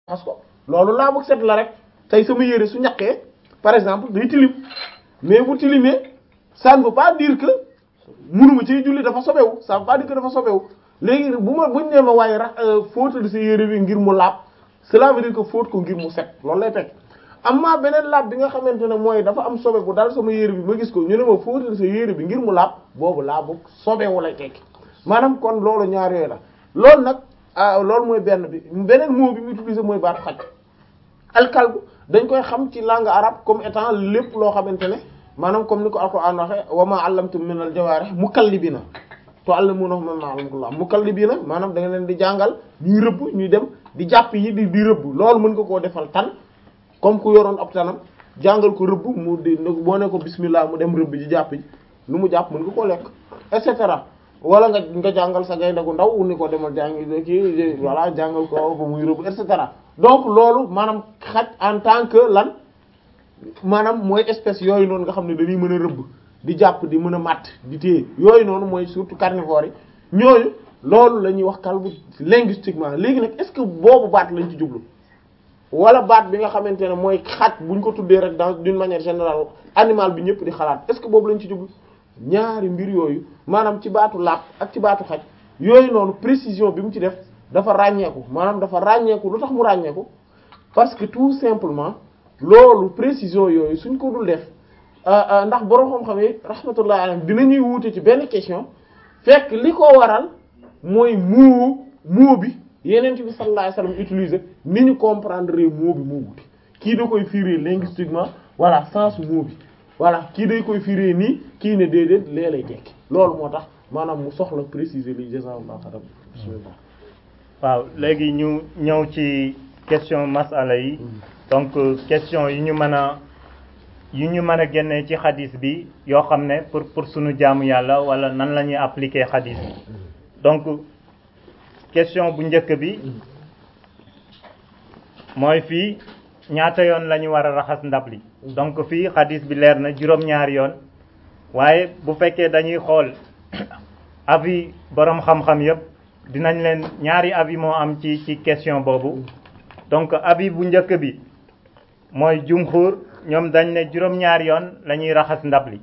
parce que loolu laa bëgg set la rek tey sama yére su ñaqee par exemple day tilim mais bu tilimee ça ne veut pas dire que munuma ci julli dafa sobewu ça veut pas dire que dafa sobewu léegi bu ma buñ nee ma waaye ra fóotal sa yére bi ngir mu laab cela veut dire que fóot ko ngir mu set loolu lay fekk amma beneen laab bi nga xamante ne mooy dafa am sobe bu dal sama yére bi ma gis ko ñu ne ma fóotal sa yére bi ngir mu laab boobu laabu sobewu lay tekki maanaam kon loolu ñaar yooyu la loolu nag loolu mooy benn bi beneen mot bi mu utilisé mooy baatu xaj alkalbu dañ koy xam ci langue arabe comme étant lépp loo xamante ne maanaam comme ni ko alquran waxe wa ma allamtum min al jawarih mukallibina tu'allimunahum mimma allamakumullah mukallibina maanaam da nga leen di jàngal ñuy rëbb ñuy dem di jàpp yi di di rëbb loolu mën nga koo defal tan comme ku yoroon ab tanam jàngal ko rëbb mu di boo ne ko bismillah mu dem rëbb ji jàpp ji lu mu jàpp mën nga koo lekk et cetera wala nga nga jàngal sa gaynde gu ndaw ni ko demal jàngi kii voilà jàngal ko ba muy rëbb et cetera donc loolu maanaam xaj en tant que lan maanaam mooy espèce yooyu noonu nga xam ne dañuy mën a rëbb di jàpp di mën a matt di téye yooyu noonu mooy surtout carnivores yi ñooñu loolu la ñuy wax kalbu linguistiquement léegi nag est-ce que boobu baat lañ ci jublu wala baat bi nga xamante ne mooy xaj buñ ko tuddee rek dans d'une manière générale animal bi ñëpp di xalaat est-ce que boobu lañ ci jublu ñaari mbir yooyu maanaam ci baatu lapp ak ci baatu xaj yooyu noonu précision bi mu ci def dafa ràññeeku maanaam dafa ràññeeku lu tax mu ràññeeku parce que tout simplement loolu précision yooyu suñ ko dul def ndax borom xam-xam yi rahmatullah alayhi dinañuy wuute ci benn question fekk li ko waral mooy muu muu bi yeneen bi sallallahu alayhi wasallam utiliser ni ñu comprendre mot bi moo wuute kii da koy firi linguistiquement voilà sens mot bi voilà kii day koy firi nii kii ne déedéet lee lay tekki loolu moo tax maanaam mu soxla préciser li jazakallahu xayran bismillah waaw léegi ñu ñëw ci question masala yi donc question yi ñu mën a yu ñu mën a génnee ci xadis bi yoo xam ne pour pour suñu jaamu yàlla wala nan la ñuy appliquer xadis bi donc question bu njëkk bi mooy fii ñaata yoon la ñu war a raxas ndab li donc fii xadis bi leer na juróom-ñaari yoon waaye bu fekkee dañuy xool avis borom xam-xam yépp dinañ leen ñaari avis moo am ci ci question boobu donc avis bu njëkk bi mooy jumhur ñoom dañ ne juróom-ñaari yoon la ñuy raxas ndab li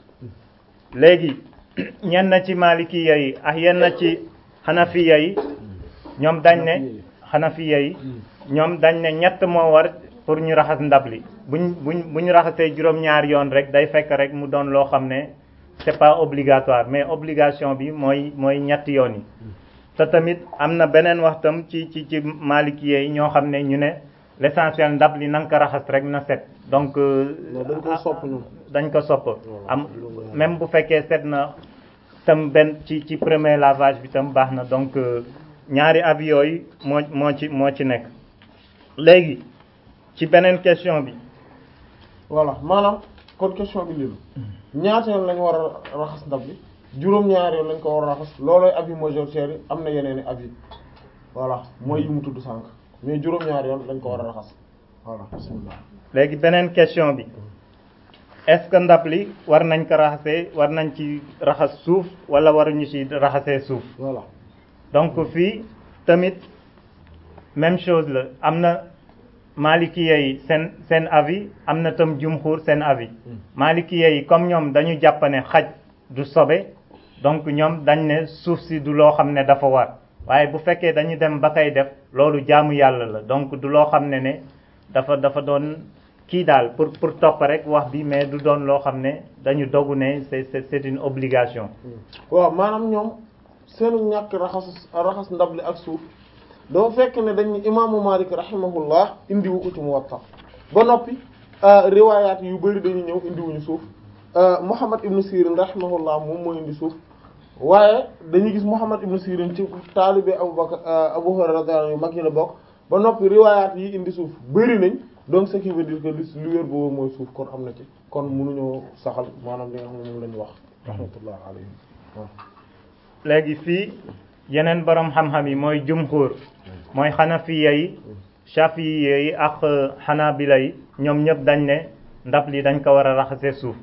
léegi ñenn ci malikiya yi ak yenn ci xanafiya yi ñoom dañ ne xanafiya yi ñoom dañ ne ñett moo war pour ñu raxas ndab li buñ buñ bu ñu raxasee juróom-ñaari yoon rek day fekk rek mu doon loo xam ne c'est pas obligatoire mais obligation bi mooy mooy ñetti yoon yi te tamit am na beneen waxtam ci ci ci malikiya yi ñoo xam ne ñu ne l'essentiel ndab li na nga ko raxas rek na set donc dañ ko sopp ñoom dañ ko sopp am même bu fekkee set na tam benn ci ci premier lavage bi tam baax na donc ñaari avis yooyu moo moo ci moo ci nekk léegi ci beneen question bi voilà maanaam kon question bi lii ñaata yoon lañu war a raxas ndab bi juróom-ñaari yoon lañ ko war a raxas loolooy avis majoritaire yi am na yeneen i avis voilà mooy yi mu tudd sànq mais juróom-ñaari yoon lañ ko war a raxas voilà bismillah léegi beneen question bi est-ce que ndab li war nañ ko raxasee war nañ ci raxas suuf wala waruñu ci raxasee suuf voilà donc fii tamit même chose la am na malikiya yi seen seen avis am na tam jumhur seen avis malikiya yi comme ñoom dañu jàpp ne xaj du sobe donc ñoom dañ ne suuf si du loo xam ne dafa war waaye bu fekkee dañu dem ba koy def loolu jaamu yàlla la donc du loo xam ne ne dafa dafa doon kii daal pour pour topp rek wax bi mais du doon loo xam ne dañu dogu ne c'est c'est c'est une obligation waaw maanaam ñoom seenu ñàkk raxas raxas ndab li ak suuf dafa fekk ne dañ imaamu Malik rahimahullah indiwu ko ci Muwatta ba noppi riwaayaat yu bari dañuy ñëw indiwuñu suuf Muhammad ibn Sirin rahimahullah moom moo indi suuf waaye dañuy gis Muhammad ibn Sirin ci taalibe Abu Bakr Abu Hurayra radiyallahu anhu mag yi la bokk ba noppi riwaayaat yi indi suuf bari nañ donc ce qui veut dire que li li wér boobu mooy suuf kon am na ci kon mënuñoo saxal maanaam li nga xam ne moom lañu wax rahmatullah alayhi waaw léegi fii yeneen borom xam-xam yi mooy jumhur mooy xanafiya yi shafiya yi ak xanabila yi ñoom ñëpp dañ ne ndab li dañ ko war a raxase suuf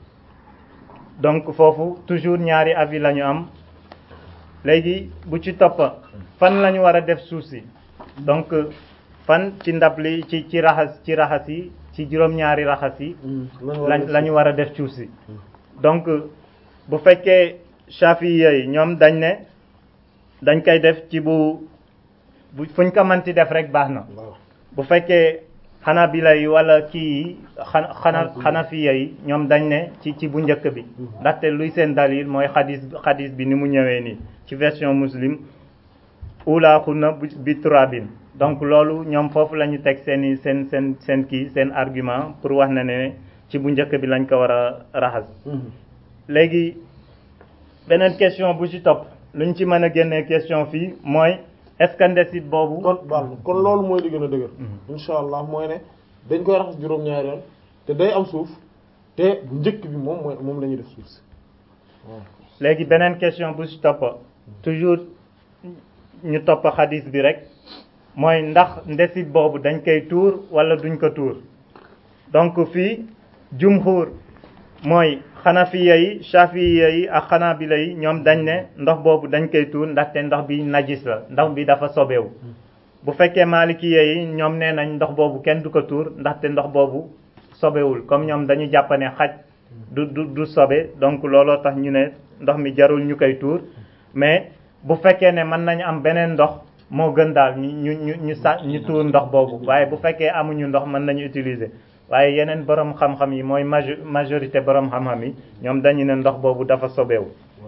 donc foofu toujours ñaari avis la ñu am léegi bu ci topp fan la ñu war a def suuf si donc fan ci ndab li ci ci raxas ci raxas yi ci juróom-ñaari raxas yi lañ la ñu war a def cuuf si donc bu fekkee chafiya yi ñoom dañ ne dañ koy def ci bu bu fuñ ko mënti def rek baax na bu fekkee xanabila yi wala kii yi xana xana xanafiya yi ñoom dañ ne ci ci bu njëkk bi ndaxte luy seen dalil mooy xadis xadis bi ni mu ñëwee nii ci version muslim ulaaxuna bi turabin donc loolu ñoom foofu la ñu teg seen i seen seen seen kii seen argument pour wax na ne ci bu njëkk bi lañ ko war a raxas léegi beneen question bu ci topp luñ ci mën a génnee question fii mooy est-ce que ndesit boobu kon baal kon loolu mooy li gën a dëgër insha allah mooy ne dañ koy raxas juróom-ñaari yoon te day am suuf te bu njëkk bi moom mooy moom la ñuy def suuf si waaw léegi beneen question bu ci topp toujours ñu topp xadis bi rek mooy ndax ndesit boobu dañ koy tuur wala duñ ko tuur donc fii jumhur mooy xanafiya yi shafiya yi ak xanabila yi ñoom dañ ne ndox boobu dañ koy tuur ndaxte ndox bi najis la ndox bi dafa sobewu bu fekkee malikiya yi ñoom nee nañ ndox boobu kenn du ko tuur ndaxte ndox boobu sobewul comme ñoom dañu jàpp ne xaj du du du sobe donc looloo tax ñu ne ndox mi jarul ñu koy tuur mais bu fekkee ne mën nañu am beneen ndox moo gën daal ñu ñu ñu ñu sa ñu tuur ndox boobu waaye bu fekkee amuñu ndox mën nañu utiliser waaye yeneen borom xam-xam yi mooy majorité borom xam-xam yi ñoom dañu ne ndox boobu dafa sobewu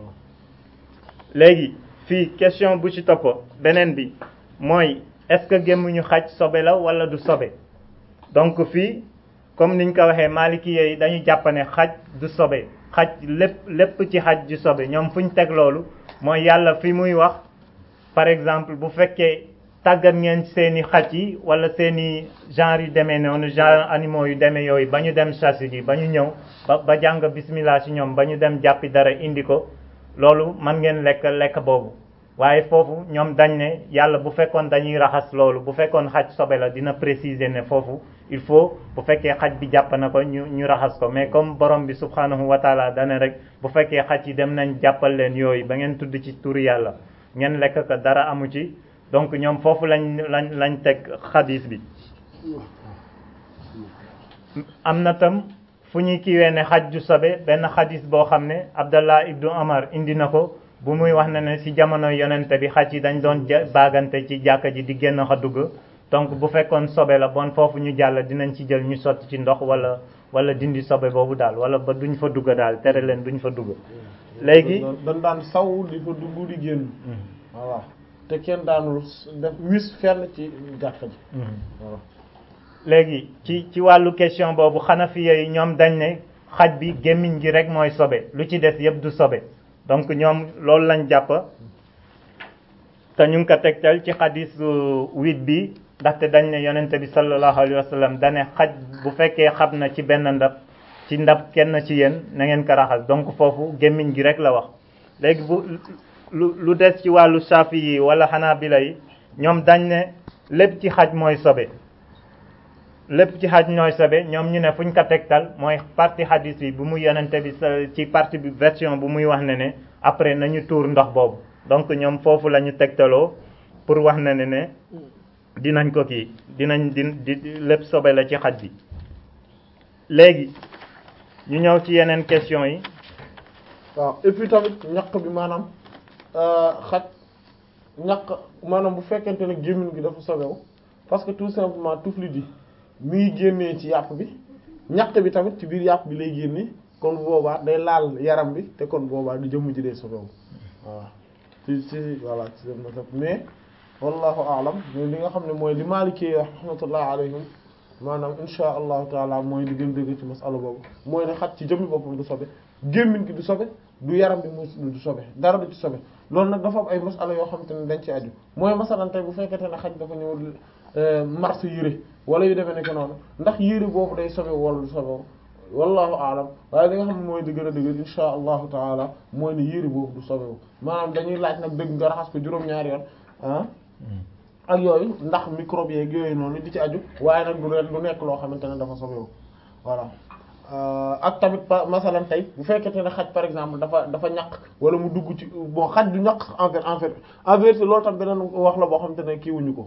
léegi fii question bu ci topp beneen bi mooy est-ce que gémmuñu xaj sobe la wala du sobe donc fii comme niñ ko waxee maliki yi dañu jàpp ne xaj du sobe xaj lépp lépp ci xaj du sobe ñoom fu ñu teg loolu mooy yàlla fi muy wax par exemple bu fekkee tàggat ngeen seeni xaj yi wala seeni genre yu demee noonu genre animaux yu demee yooyu ba ñu dem chasse ji ba ñu ñëw ba ba jàng bismillah ci ñoom ba ñu dem jàppi dara indi ko loolu man ngeen lekk lekk boobu waaye foofu ñoom dañ ne yàlla bu fekkoon dañuy raxas loolu bu fekkoon xaj sobe la dina préciser ne foofu il faut bu fekkee xaj bi jàpp na ko ñu ñu raxas ko mais comme borom bi subhanahu wa taala dane rek bu fekkee xaj yi dem nañ jàppal leen yooyu ba ngeen tudd ci turu yàlla ngeen lekk ko dara amu ci donc ñoom foofu lañ lañ lañ teg xadis bi am na tam fu ñuy kiiwee ne xaj ju sobe benn xadis boo xam ne Abdallah ibnu Omar indi na ko bu muy wax ne ne ci jamono yonente bi xaj yi dañ doon baagante ci jàkka ji di génn xa dugg donc bu fekkoon sobe la bon foofu ñu jàll dinañ ci jël ñu sotti ci ndox wala wala dindi sobe boobu daal wala ba duñ fa dugg daal tere leen duñ fa dugg léegi dañ daan saw di fa dugg di génn voilà te kenn daanul def wis fenn ci jàkka ji voilà léegi ci ci wàllu question boobu xanafiya yi ñoom dañ ne xaj bi gémmiñ gi rek mooy sobe lu ci des yëpp du sobe donc ñoom loolu lañ jàpp te ñu ngi ko tegtal ci xadis huit bi ndaxte dañ ne yonente bi sallallahu alayhi wa sallam dane xaj bu fekkee xab na ci benn ndab ci ndab kenn ci yéen na ngeen ko raxas donc foofu gémmiñ gi rek la wax léegi bu lu lu des ci wàllu safi yi wala xanaabila yi ñoom dañ ne lépp ci xaj mooy sobe lépp ci xaj ñooy sobe ñoom ñu ne fu ñu ko tegtal mooy partie hadis bi bu mu yonente bi sa ci partie bi version bu muy wax ne ne après nañu tuur ndox boobu donc ñoom foofu la ñu tegtaloo pour wax ne ne ne dinañ ko kii dinañ di di lépp sobe la ci xaj bi léegi ñu ñëw ci yeneen question yi waaw et puis tamit ñaq bi maanaam xaj ñaq maanaam bu fekkente ne gémmiñ gi dafa sobewu parce que tout simplement tuflit yi mi ngi génnee ci yàpp bi ñaq bi tamit ci biir yàpp bi lay génnee kon boobaa day laal yaram bi te kon boobaa du jëmm ji day sobewu voilà ci ci voilà ci seen masab mais wallahu aalam mais li nga xam ne mooy li maalikee rahmatullah alayhim maanaam insha allahu taala mooy li gën dëgg ci masala boobu mooy ne xaj ci jëmmi boppam du sobe gémmiñ gi du sobe du yaram bi mu du sobe dara du ci sobe loolu nag dafa am ay masala yoo xamante ne dañ ci aju mooy masalan tey bu fekkente ne xaj dafa ñëw marché yére wala yu demee nekk noonu ndax yére boobu day sobe wala du sobe wallahu aalam waaye li nga xam ne mooy di gën a dëgg insha allahu taala mooy ne yére boobu du sobewu maanaam dañuy laaj nag dëgg nga raxas ko juróom-ñaari yoon ah ak yooyu ndax microbe yeeg yooyu noonu di ci aju waaye nag du leen du nekk loo xamante ne dafa sobewu voilà ak tamit pa masalan tey bu fekkente ne xaj par exemple dafa dafa ñaq wala mu dugg ci bon xaj du ñaq en fait en fait en vérité loolu tam beneen wax la boo xamante ne kii wuñu ko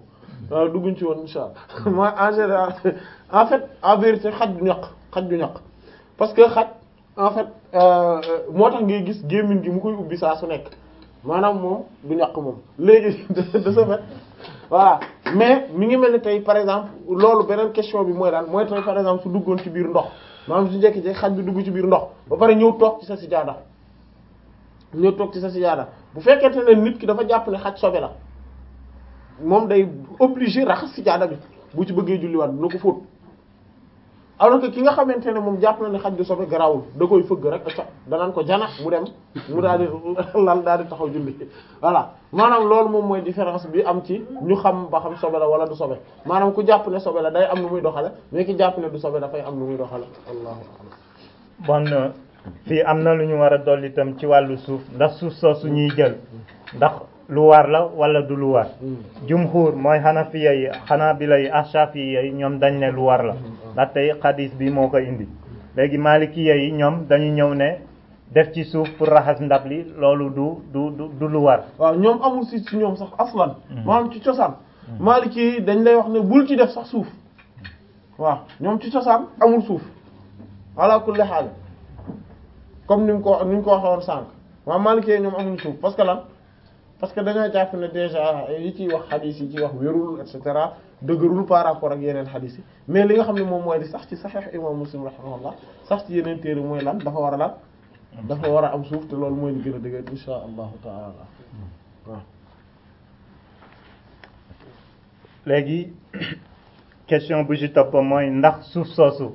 waaw dugguñ ci woon insha allah mooy en général en fait en vérité xaj du ñaq xaj du ñaq parce que xaj en fait moo tax ngay gis gémmiñ gi mu koy ubbi saa su nekk maanaam moom du ñaq moom léegi de ce fait voilà mais mi ngi mel ni tey par exemple loolu beneen question bi mooy daan mooy tey par exemple su duggoon ci biir ndox maanaam su njëkk ci xaj bi dugg ci biir ndox ba pare ñëw toog ci sa sijaada ñëw toog ci sa sijaada bu fekkente ne nit ki dafa jàpp ne xaj sobe la moom day obligé raxas sijaada bi bu ci bëggee julliwaat dina ko fóot alors que ki nga xamante ne moom jàpp na ne xaj du sobe garawul da koy fëgg rek acca danaan ko jana mu dem mu daal di lal daal di taxaw julli voilà maanaam loolu moom mooy différence bi am ci ñu xam ba xam sobe la wala du sobe maanaam ku jàpp ne sobe la day am nu muy doxale mais ki jàpp ne du sobe dafay am nu muy doxale allahu bon fii am na lu ñu war a dolli itam ci wàllu suuf ndax suuf soosu ñuy jël ndax lu war la wala du lu war jumhur mooy xanafiya yi xanaabila yi ashafiya yi ñoom dañ ne lu war la ndax tey xadis bi moo ko indi léegi malikiya yi ñoom dañu ñëw ne def ci suuf pour raxas ndab li loolu du du du du lu war waaw ñoom amul si ci ñoom sax aslan maanaam ci cosaan maliki yi dañ lay wax ne bul ci def sax suuf waaw ñoom ci cosaan amul suuf ala kulli haal comme ni mu ko ni mu ko waxee woon sànq waaw maliki yi ñoom amuñ suuf parce que lan parce que dañoo jàpp ne déjà yi ciy wax xadis yi ciy wax wérul et cetera dëgërul par rapport ak yeneen xadis yi mais li nga xam ne moom mooy di sax ci saxiix imam muslim rahimahullah sax ci yeneen téere mooy lan dafa war a lan dafa war a am suuf te loolu mooy li gën a dëgër insha allahu taala waaw léegi question bu ci topp mooy ndax suuf soosu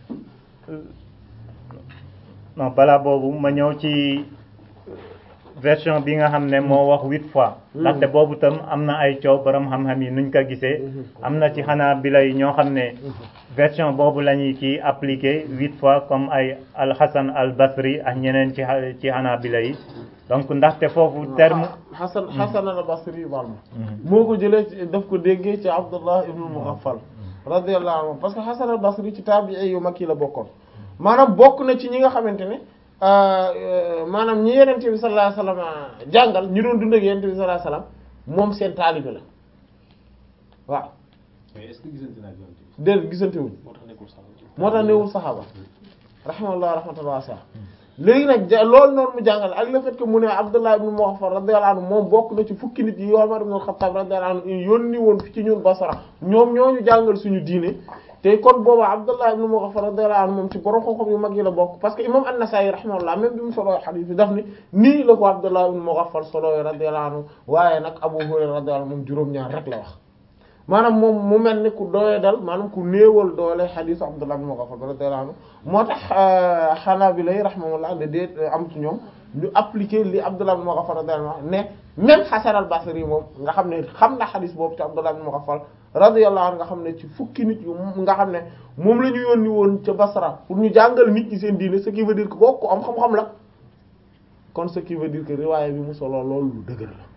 non balaa boobu ma ñëw ci version bi nga xam ne moo wax huit fois ndaxte boobu tam am na ay coow borom xam-xam yi nuñ ko gisee am na ci xanaa bi lay ñoo xam ne version boobu la ñuy kii appliqué huit fois comme ay al-Hasan al-Basri ak ñeneen ci ci xanaa bi lay donc ndaxte foofu terme Hasan Hasan al-Basri bal ma moo ko jëlee ci daf ko déggee ci Abdullah ibn Mughaffal radiyallahu anhu parce que Hasan al-Basri ci tabi'i yu mag yi la bokkoon maanaam bokk na ci ñi nga xamante ne maanaam ñi yenente bi sallallahu alayhi wasallam jàngal ñi doon dund ak yenente bi sallallahu alayhi wasallam moom seen taalibe la waaw mais est-ce que gisante naa yonent bi déedéet gisante wuñ moo tax nekkul sax moo tax newul saxaaba rahimahullah rahmatan wasi'a léegi nag ja loolu noonu mu jàngale ak le fait que mu ne Abdullah ibn Mughaffal radiyallahu anhu moom bokk na ci fukki nit yi Umar ibn al-Khattab radiyallahu anhu yónni woon fi ci ñun Basra ñoom ñooñu jàngal suñu diine te kon booba Abdullah ibn Mughaffal radiyallahu anhu moom ci borom xam-xam yu mag yi la bokk parce que imam An-Nasa'i rahimahullah même bi mu soloo hadith bi daf ni nii la ko Abdullah ibn Mughaffal soloo radiyallahu anhu waaye nag Abu Hurayra radiyallahu anhu moom juróom-ñaar rek la wax maanaam moom mu mel ni ku doye dal maanaam ku néewal doole hadith Abdullah ibn Mughaffal radiyallahu anhu moo tax Hanabila rahimahullah de déet am ci ñoom ñu appliquer li Abdullah ibn Mughaffal radiyallahu anhu ne même Hasan al-Basri moom nga xam ne xam na hadith boobu ci Abdullah ibn Mughaffal radiyallahu anhu nga xam ne ci fukki nit yu nga xam ne moom la ñu yónni woon ca Basra pour ñu jàngal nit ñi seen diine ce qui veut dire que kooku am xam-xam la kon ce qui veut dire que riwaaya bi mu solo loolu lu dëgër la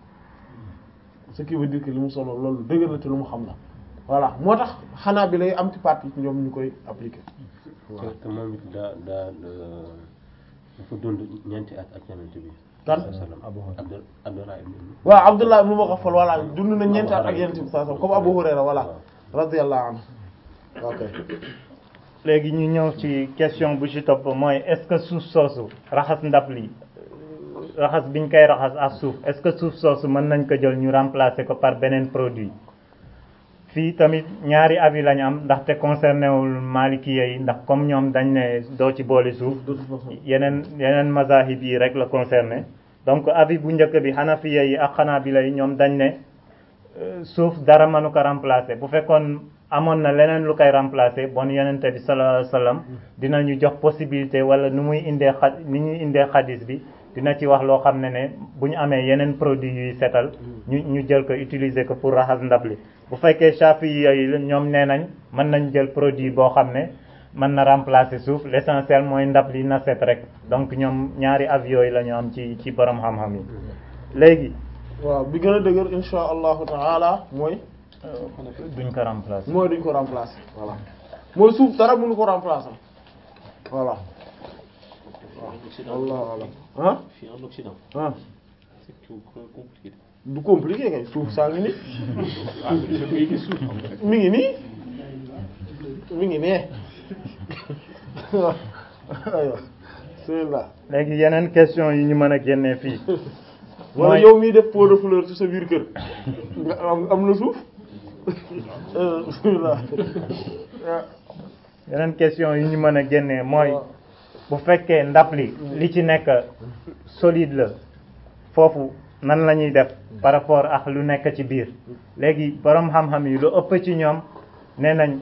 ce qui veut dire que li mu solo loolu lu dëgër la te lu mu xam la voilà moo tax xanaa bi lay am ci partie ci ñoom ñu koy appliquer te te moom it daa daa dafa dund ñeenti at ak yonent bi kan Abdul Abdullah ibn waaw Abdullah ibn Mughaffal voilà dund na ñeenti at ak yonent bi sallallahu alayhi wasallam comme Abu Hurayra voilà radiyallahu anhu ok léegi ñu ñëw ci question bu ci topp mooy est-ce que suuf soosu raxas ndab li raxas biñ koy raxas ak suuf est-ce que suuf soosu mën nañ ko jël ñu remplacer ko par beneen produit fii tamit ñaari avis lañu am ndaxte concerné wul Maliki yi ndax comme ñoom dañ ne doo ci boole suuf de toute façon yeneen yeneen mazahib yi rek la concerné donc avis bu njëkk bi Hanafiya yi ak Hanabila yi ñoom dañ ne euh, suuf dara mënu ko remplacer bu fekkoon amoon na leneen lu koy remplacer bon yonente bi sallallahu alayhi wasallam dinañu jox possibilité wala nu muy indee xa ni ñuy indee xadis bi dina ci wax loo xam ne ne bu ñu amee yeneen produit yuy setal ñu ñu jël ko utiliser ko pour raxas ndab li bu fekkee Shafi yooyu ñoom nee nañ mën nañ jël produit boo xam ne mën na remplacer suuf l'essentiel mooy ndab li na set rek donc ñoom ñaari avis yooyu la ñu am ci ci borom xam-xam yi léegi waaw bi gën a dëgër insha allahu taala mooy duñ ko remplacer mooy duñ ko remplacer voilà mooy suuf dara mënu ko remplacer voilà En Occident, Allah Allah ah fii en Occident, ah c'est tout compliqué. du compliqué kay suuf saa ngi nii ah mais ngay gis suuf xam nga rek. mi ngi nii mi ngi nee aywa bismillah léegi yeneen question yi ñu mën a génnee fii wala mooy- yow miy def pot de fleur ci sa biir kër nga am am na suuf Euh, bismillah yeneen question yi ñu mën a génnee mooy bu fekkee ndab li li ci nekk solide la foofu nan la ñuy def par rapport ak lu nekk ci biir léegi borom xam-xam yi lu ëpp ci ñoom nee nañ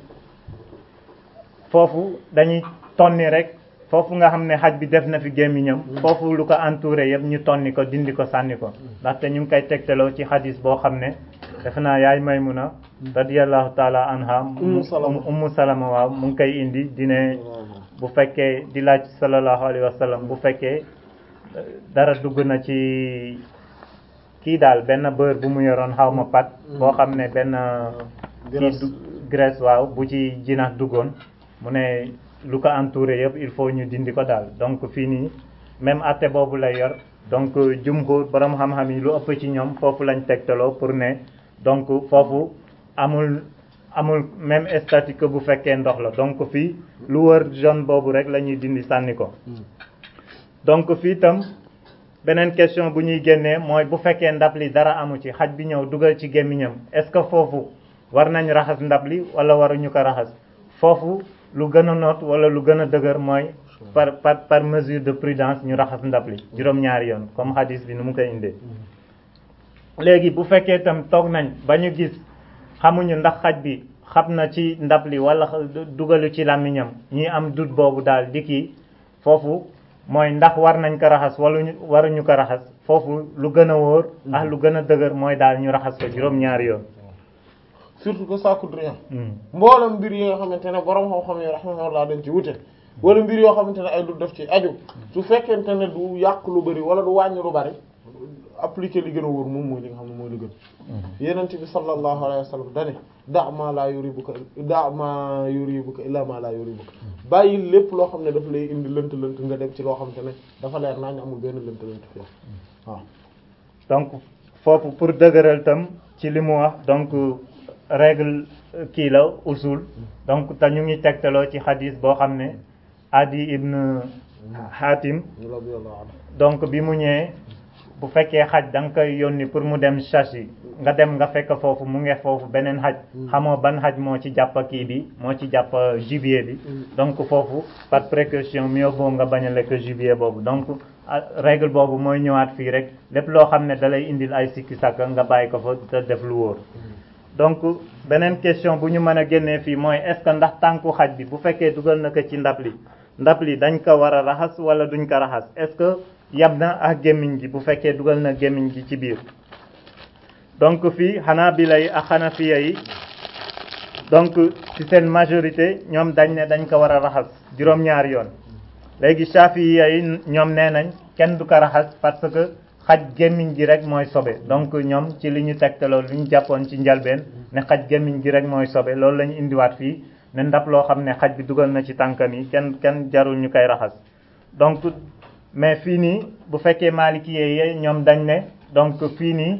foofu dañuy tonni rek foofu nga xam ne xaj bi def na fi gémmiñam foofu lu ko entouré yëpp ñu tonni ko dindi ko sànni ko ndaxte ñu ngi koy tegtaloo ci xadis boo xam ne defe naa yaay Maymuna radiyallahu taala anha Ummu Salama. ummu salama waaw mu ngi koy indi dine bu fekkee di laaj sallallahu alayhi wa sallam bu fekkee euh, dara dugg na ci kii daal benn beurre bu mu yoroon xaw ma pat boo xam ne benn kii Graisse. du graisse waaw bu ci jinax duggoon mu ne lu ko entouré yëpp il faut ñu dindi ko daal donc fii nii même atte boobu lay yor donc jumhur borom xam-xam yi lu ëpp ci ñoom foofu lañ tegtaloo pour ne donc foofu amul amul même statut que bu fekkee ndox la donc fii lu wër jaune boobu rek la ñuy dindi sànni ko donc fii tam beneen question bu ñuy génnee mooy bu fekkee ndab li dara amu ci xaj bi ñëw dugal ci gémmiñam est-ce que foofu war nañ raxas ndab li wala waruñu ko raxas foofu lu gën a noot wala lu gën a dëgër mooy par par par mesure de prudence ñu raxas ndab li juróom-ñaari yoon comme hadis bi nu mu koy indee léegi bu fekkee itam toog nañ ba ñu gis xamuñu ndax xaj bi xam na ci ndab li wala dugalu ci làmmiñam ñi am dut boobu daal di kii foofu mooy ndax war nañ ko raxas wala ñu waruñu ko raxas foofu lu gën a wóor ak lu gën a dëgër mooy daal ñu raxas ko juróom-ñaari yoon surtout que ça coûte rien Hmm. mboolem mbir yi nga xamante ne borom xam-xam yi rahimahullah dañ ci wute wala mbir yoo xamante ne ay du def ci aju su fekkente ne du yàq lu bari wala du wàññi lu bari appliquer li gën a wóor moom mooy li nga xam ne mooy li gën yenent bi sallallahu alayhi wa sallam dane da ma la yuribuka da ma yuribuka illa ma la yuribuka bàyyi lépp loo xam ne daf lay indi lënt lënt nga dem ci loo xamante ne dafa leer naa ñu amul benn lënt lënt fii waaw donc foofu pour dëgëral tam ci li mu wax donc règle euh, kii la usul donc te ñu ngi tegtaloo ci xadis boo xam ne adi ibn hatim radiyallahu anhu donc bi mu ñëwee bu fekkee xaj da nga koy yónni pour mu dem chasse nga dem nga fekk foofu mu nge foofu beneen xaj xamoo ban xaj moo ci jàpp kii bi moo ci jàpp gibier bi donc foofu par précaution mieux vaut nga bañ a lekk gibier boobu donc ah, règle boobu mooy ñëwaat fii rek lépp loo xam ne da lay indil ay sikki sàkka nga bàyyi ko fa te def lu wóor donc beneen question bu ñu mën a génnee fii mooy est-ce que ndax tànku xaj bi bu fekkee dugal na ko ci ndab li ndab li dañ ko war a raxas wala duñ ko raxas est-ce que yab na ak gémmiñ gi bu fekkee dugal na gémmiñ gi ci biir donc fii Hanabila yi ak Hanafiya yi donc ci seen majorité ñoom dañ ne dañ ko war a raxas juróom-ñaari yoon léegi Shafiya yi ñoom nee nañ kenn du ko raxas parce que xaj gémmiñ gi rek mooy sobe donc ñoom ci li ñu tegtaloo li ñu jàppoon ci njalbeen ne xaj gémmiñ gi rek mooy sobe loolu la ñu indiwaat fii ne ndab loo xam ne xaj bi dugal na ci tànkam yi kenn kenn jarul ñu koy raxas donc mais fii nii bu fekkee Maliki yi ñoom dañ ne donc fii nii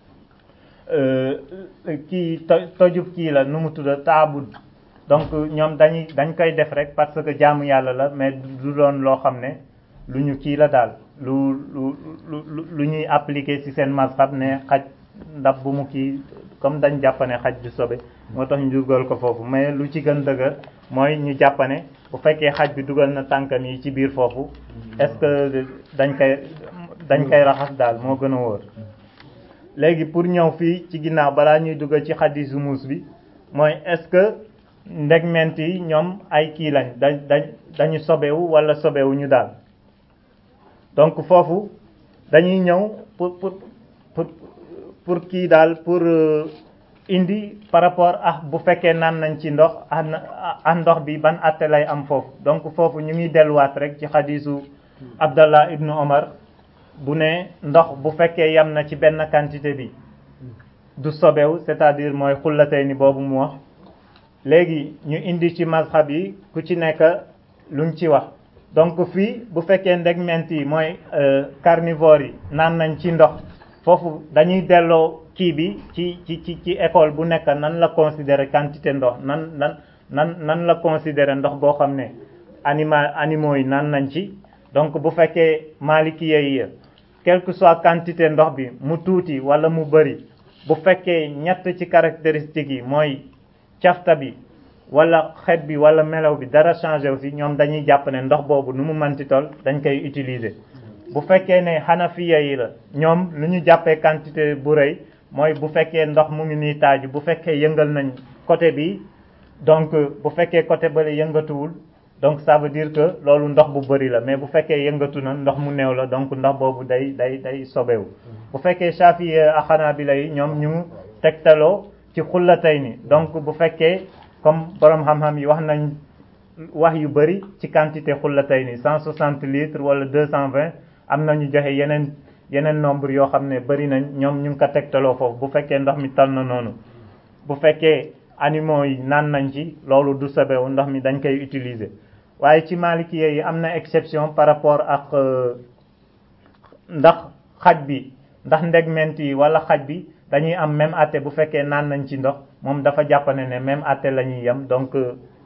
euh, kii to tojub kii la nu mu tudda taabud donc ñoom dañuy dañ koy def rek parce que jaamu yàlla la mais du doon loo xam ne lu ñu kii la daal lu lu lu lu ñuy appliquer ci seen mazhab ne xaj ndab bu mu kii comme dañ jàppane xaj du sobe moo tax ñu dugal ko foofu mais lu ci gën dëgër mooy ñu jàppane bu fekkee xaj bi dugal na tànkam yi ci biir foofu est-ce que dañ koy dañ koy raxas daal moo gën a wóor léegi pour ñëw fii ci ginnaaw balaa ñuy dugal ci xadisu muus bi mooy est-ce que ndegment yi ñoom ay kii lañ dañ dañ dañu sobewu wala sobewu ñu daal donc foofu dañuy ñëw pour pour pour pour kii daal pour euh, indi par rapport ak bu fekkee naan nañ ci ndox ak ak ndox bi ban atte lay am foofu donc foofu ñu ngi delluwaat rek ci xadisu Abdallah ibnu Omar bu ne ndox bu fekkee yam na ci benn quantité bi du sobewu c'est-à-dire mooy xullatay ni boobu mu wax léegi ñu indi ci mazhab yi ku ci nekk luñ ci wax donc fii bu fekkee ndegment yi mooy carnivore yi naan nañ ci ndox foofu dañuy delloo kii bi ci ci ci ci école bu nekk nan la considérer quantité ndox nan nan nan nan la considérer ndox boo xam ne anima animaux yi naan nañ ci donc bu fekkee malikiye yi quelle que soit quantité ndox bi mu tuuti wala mu bëri bu fekkee ñett ci caractéristiques yi mooy cafta bi wala xet bi wala melaw bi dara changé aussi ñoom dañuy jàpp ne ndox boobu nu mu manti tol dañ koy utiliser bu fekkee ne xanafiya yi la ñoom lu ñu jàppee quantité bu rëy mooy bu fekkee ndox mu ngi nii taaju bu fekkee yëngal nañ côté bi donc bu fekkee côté bële yëngatuwul donc ça veut dire que loolu ndox bu bëri la mais bu fekkee yëngatu na ndox mu néew la donc ndox boobu day day day sobewu bu fekkee Shafi'i ak Hanabila yi ñoom ñu tegtaloo ci xullatay ni donc bu fekkee comme borom xam-xam yi wax nañ wax yu bëri ci quantité xullatay ni 160 litres wala 220 am na ñu joxe yeneen yeneen nombre yoo xam ne bëri nañ ñoom ñu ngi ko tegtaloo foofu bu fekkee ndox mi tal na noonu bu fekkee animaux yi naan nañ ci loolu du sobewu ndox mi dañ koy utiliser waaye ci maliki yi am na exception par rapport ak ndax xaj bi ndax ndegment yi wala xaj bi dañuy am même atte bu fekkee naan nañ ci ndox moom dafa jàppane ne même atte la ñuy yem donc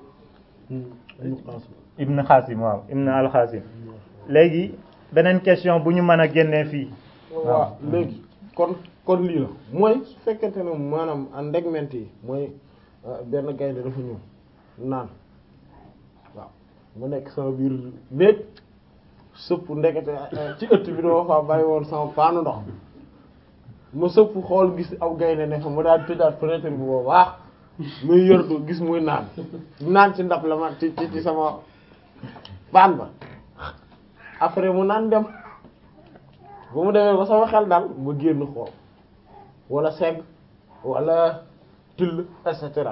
ibn xaasim waaw ibn al xaasim léegi beneen question bu ñu mën a génnee fii waaw léegi kon kon lii la mooy su fekkente ne maanaam ndegment yi mooy benn gaynde dafa ñëw naan waaw mu nekk sama biir néeg sëpp ndekete ci ëtt bi dama fa bàyyi woon sama paanu ndox ma sëpp xool gis aw gaynde ne fa mu daal tëjaat fenêtre bi boo baax muy yërdu gis muy naan naan ci ndab la ma ci ci sama paan ba après mu naan dem ba mu demee ba sama xel daal ma génn xool wala segg wala till et cetera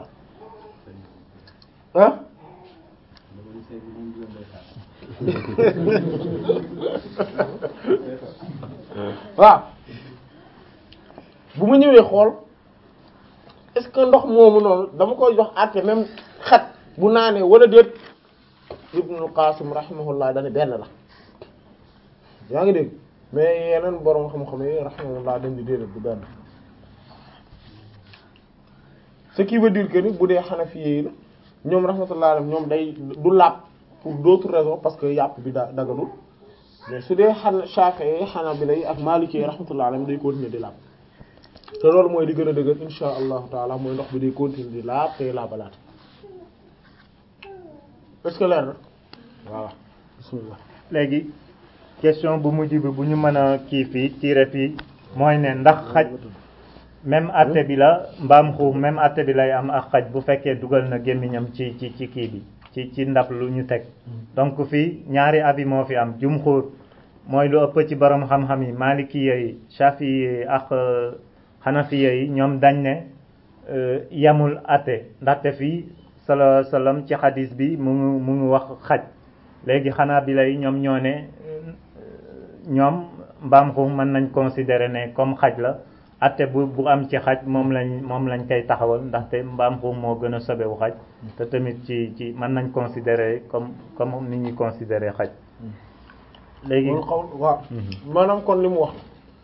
ah waaw bu ma ñëwee xool est-ce que ndox moomu noonu dama koy jox àtte même xat bu naanee wala déet Ibnul Qasim rahimahullah dane benn la yaa ngi dégg mais yeneen borom xam-xam yi rahimahullah dañ di déedéet du benn ce qui veut dire que ni bu dee Hanafi yi la ñoom rahmatullah alayhim ñoom day du laab pour d'autres raisons parce que yàpp bi da daganul mais su dee xan Shafi'i yi Hanabila yi ak Maliki yi rahmatullah alayhim day continuer di laab te loolu mooy di gën a dëgër insha allahu taala mooy ndox bi day continuer di laab tey laabalaat est-ce que leer na voilà bismillah léegi question bu mujj bi bu ñu mën a kii fii tiire fii mooy ne ndax xaj même atte bi la mbaam xuux même atte bi lay am ak xaj bu fekkee dugal na gémmiñam ci ci ci kii bi ci ci ndab lu ñu teg donc fii ñaari avis moo fi am jumhur mooy lu ëpp ci borom xam-xam yi malikiya yi shafi'i ak xanafiya yi ñoom dañ ne yamul atte ndaxte fii sala salam ci xadis bi mu ngi mu ngi wax xaj léegi xanaa bi lay ñoom ñoo ne ñoom mbaam xuux mën nañ considérer ne comme xaj la atte bu bu am ci xaj moom lañ moom lañ koy taxawal ndaxte mbaam xuux moo gën a sobewu xaj te tamit ci ci mën nañ considérer comme comme ni ñuy considérer xaj léegi loolu xaw waaw maanaam kon li mu wax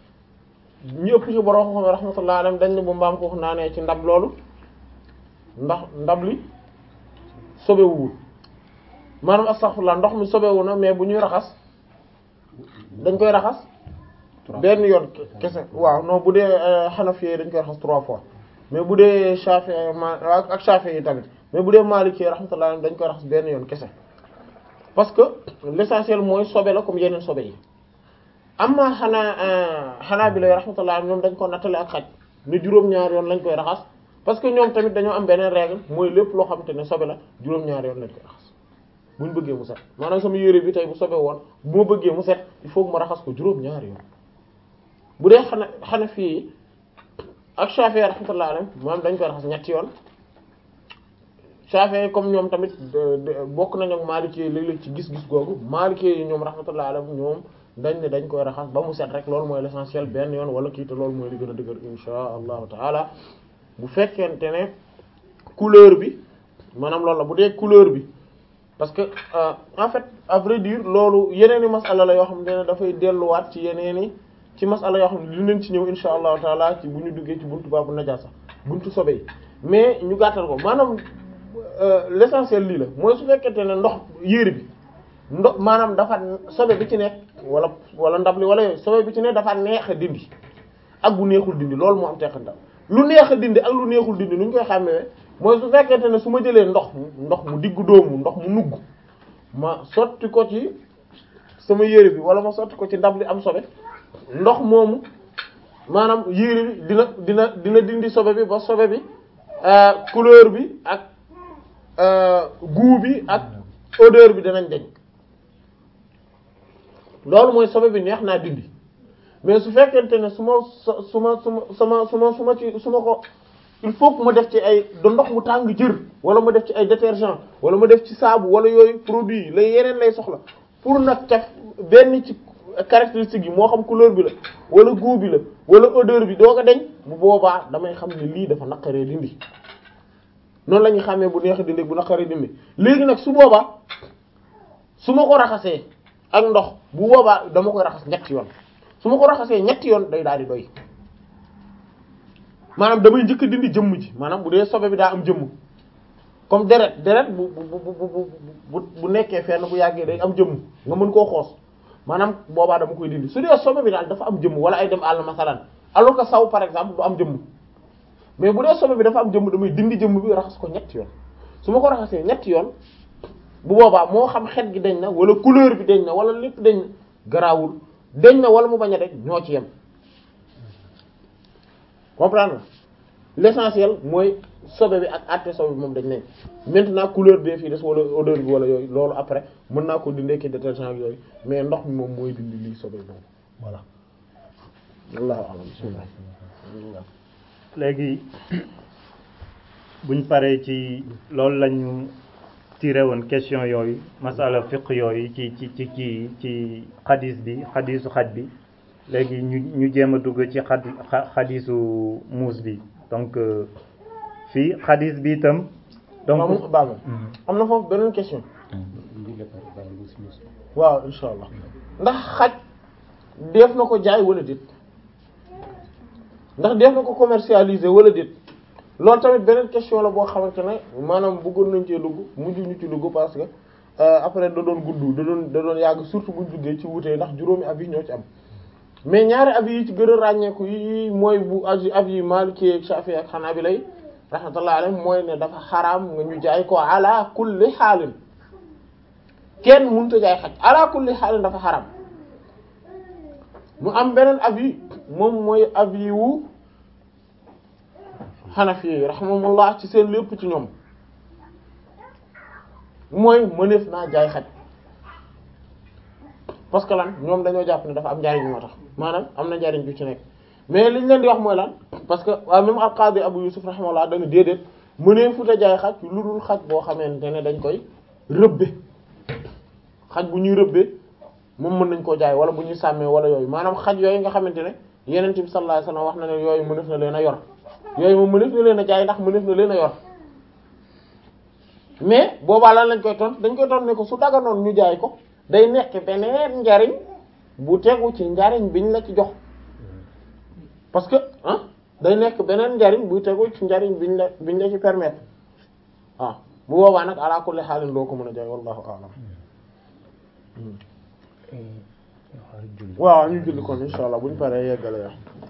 ñu ëpp ci borom xam rahmatullah alayhi dañ ne bu mbaam xuux naanee ci ndab loolu ndax ndab li sobewuwul maanaam astaghfirullah ndox mi sobewu na mais bu ñuy raxas dañ koy raxas benn yoon kese waaw non bu dee Hanafi dañ koy raxas trois fois mais bu dee Shafi'i ma ak Shafi'i yi tamit mais bu dee Maliki rahmatullah dañ koy raxas benn yoon kese parce que l'essentiel mooy sobe la comme yeneen sobe yi amma xanaa Hanabila rahmatullah ñoom dañ ko nattale ak xaj ne juróom-ñaar yoon lañ koy raxas parce que ñoom tamit dañoo am beneen règle mooy lépp loo xamante ne sobe la juróom-ñaar yoon lañ koy raxas bu ñu bëggee mu set maanaam sama yére bi tey bu sobe woon bu ma bëggee mu set il faut que ma raxas ko juróom-ñaar yoon bu dee xana xana fii ak Shafi'i rahmatullah alayhi moom dañ koy raxas ñetti yoon Shafi'i comme ñoom tamit bokk nañ ak Maliki léeg-léeg ci gis-gis googu Maliki yi ñoom rahmatullah alayhi ñoom dañ ne dañ koy raxas ba mu set rek loolu mooy l'essentiel benn yoon wala kii te loolu mooy li gën a dëgër insha allahu taala bu fekkente ne couleur bi maanaam loolu la bu dee couleur bi parce que en fait à vrai dire loolu yeneen i masala la yoo xam ne dafay delluwaat ci yeneen i ci masala yoo xam ne dinañ ci ñëw insha allahu taala ci bu ñu duggee ci buntu baabu najaasa buntu sobe yi mais ñu gàttal ko maanaam l'essentiel lii la mooy su fekkente ne ndox yére bi ndox maanaam dafa sobe bi ci nekk wala wala ndab li wala yooyu sobe bi ci nekk dafa neex a dindi ak bu neexul dindi loolu moo am teqantal lu neex a dindi ak lu neexul dindi nu ñu koy xàmmee mooy su fekkente ne su ma jëlee ndox ndox mu diggu doomu ndox mu nugg ma sotti ko ci sama yére bi wala ma sotti ko ci ndab li am sobe ndox moomu maanaam yére bi dina dina dina dindi sobe bi ba sobe bi couleur bi ak goût bi ak odeur bi danañ deñ loolu mooy sobe bi neex naa dindi mais su fekkente ne su ma su ma su ma sama su ma su ma ci su ma ko il faut que ma def ci ay da ndox mu tàng jër wala ma def ci ay détergent wala ma def ci saabu wala yooyu produit yi lay yeneen lay soxla pour nag caf benn ci caractéristique yi moo xam couleur bi la wala goût bi la wala odeur bi doo ko deñ bu boobaa damay xam ne lii dafa naqaree dindi noonu la ñuy xàmmee bu neex dindi bu naqaree dindi léegi nag su boobaa su ma ko raxasee ak ndox bu boobaa dama koy raxas ñetti yoon su ma ko raxasee ñetti yoon day daal di doy maanaam damay njëkk dindi jëmm ji maanaam bu dee sobe bi daa am jëmm comme deret deret bu bu bu bu bu nekkee fenn bu yàggee day am jëmm nga mën koo xoos maanaam boobaa dama koy dindi su dee sobe bi daal dafa am jëmm wala ay dem àll masalan alors que saw par exemple du am jëmm mais bu dee sobe bi dafa am jëmm damay dindi jëmm bi raxas ko ñetti yoon su ma ko raxasee ñetti yoon bu boobaa moo xam xet gi dañ na wala couleur bi dañ na wala lépp dañ na garaawul dañ na wala mu bañ a dañ ñoo ci yem comprendre l'essentiel mooy sobe bi ak àtte sobe bi moom dañ nañ maintenant couleur bee fii des wala odeur bi wala yooyu loolu après mën naa ko dindee ki détergent ak yooyu mais ndox mi moom mooy dindi lii sobe boobu voilà wallahu a'lam bismillah léegi buñ paree ci loolu lañu tiré woon question yooyu masala fiq yooyu ci ci ci ci ci xadis bi xadisu xaj bi léegi ñu ñu jéem a dugg ci xad xadisu muus bi donc fii xadis bi itam donc baaga am na foofu beneen question waaw insha allah ndax xaj def na ko jaay wala déet ndax def na ko commercialiser wala déet loolu tamit beneen question la boo xamante ne maanaam bëggoon nañ cee dugg mujj ñu ci dugg parce que après da doon gudd da doon da doon yàgg surtout buñ duggee ci wutee ndax juróomi avis ñoo ci am mais ñaari avis yi ci gën a ràññeeku yi mooy bu avis yi Maliki ak Shafi ak Hanabila rahmatullahi alayhim mooy ne dafa xaraam nga ñu jaay ko ala kulli xaalin kenn mënut a jaay xaj ala kulli xaalin dafa xaraam mu am beneen avis moom mooy avis wu Hanafi yi rahimahumullah ci seen lépp ci ñoom mooy mëneef naa jaay xaj parce que lan ñoom dañoo jàpp ne dafa am njariñ moo tax maanaam am na njariñ ju ci nekk mais liñ leen di wax mooy lan parce que waaw même al-Qadi Abu Yusuf rahimahullah dañu déedéet mëneefut a jaay xaj lu dul xaj boo xamante ne dañ koy rëbbe xaj bu ñuy rëbbe moom mën nañ koo jaay wala bu ñuy sàmmee wala yooyu maanaam xaj yooyu nga xamante ne Yonent bi sallallahu alayhi wasallam wax na ne yooyu mëneef na leen a yor yooyu moom mëneef na leen a jaay ndax mëneef na leen a yor mais boobaa lan lañ koy tont dañ koy tont ne ko su daganoon ñu jaay ko day nekk beneen njariñ bu tegu ci njariñ biñ la ci jox parce que ah day nekk beneen njariñ buy tegu ci njariñ biñ la biñ la ci permettre ah bu boobaa nag ala kulli xaalin doo ko mën a jaay wallahu a'lam waaw ñu julli kon inshallah buñ paree yeggale ya